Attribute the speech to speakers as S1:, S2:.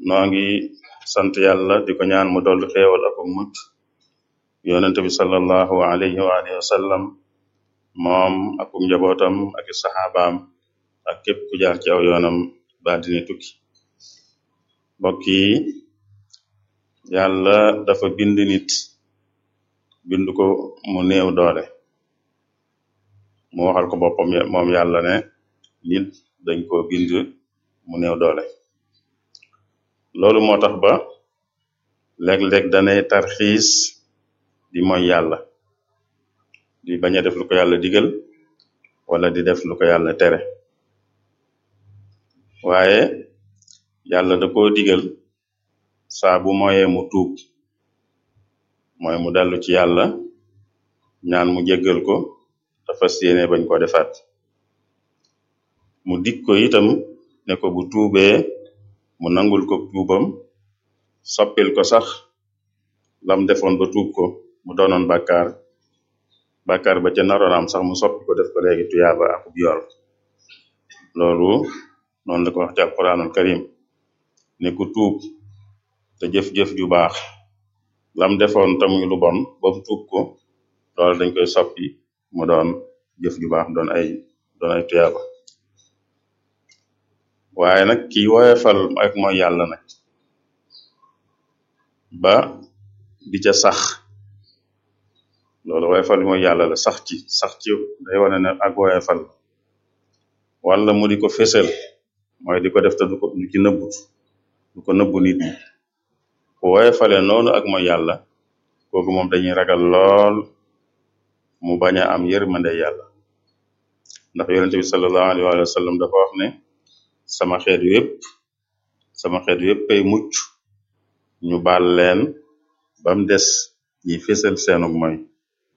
S1: noo ngi sant yàlla di ko ñaan mu dolli xéewal ak mucc yonente bi sallallahu alayhi wa alihi wa sallam moom ak njabootam ak i saxaabaam ak képp ku jaar ci aw yoonam ba dina tukki mbokk yi yàlla dafa bind nit bind ko mu néew doole mu waxal ko boppam moom yàlla ne nit dañ ko bind mu néew doole loolu moo tax ba léeg-léeg danay tarxiis di mooy yàlla di bañ a def lu ko yàlla digal wala di def lu ko yàlla tere waaye yàlla da koo digal saa bu moyee mu tuub mooy mu dellu ci yàlla ñaan mu jéggal ko te fas yéene bañ ko defaat mu dig ko itam ne ko bu tuubee mu nangul ko tuubam soppil ko sax lam defoon ba tuub ko mu doonoon bàkkaar bàkkaar ba ca naroonam sax mu soppi ko def ko léegi tuyaaba akub yool loolu noonu la ko wax ci alquranul karim ne ku tuub te jëf-jëf ju baax lam defoon te muy lu bon ba mu tuub ko loolu dañ koy soppi mu doon jëf ju baax doon ay doon ay tuyaaba waaye nag ki woyefal ak mooy yàlla nag ba di ca sax loolu woyefal mooy yàlla la sax ci sax ci day wane ne ak woyefal wala mu di ko fésal mooy di ko def te du ko du ci nëbbut du ko nëbbu nit ñi ku woyefale noonu ak mooy yàlla kooku moom dañuy ragal lool mu bañ a am yërmande yàlla ndax yonente bi sallallahu alayhi wa sallam dafa wax ne sama xeet wépp sama xeet wépp ay mucc ñu baal leen bam des ñi fésal seenug mooy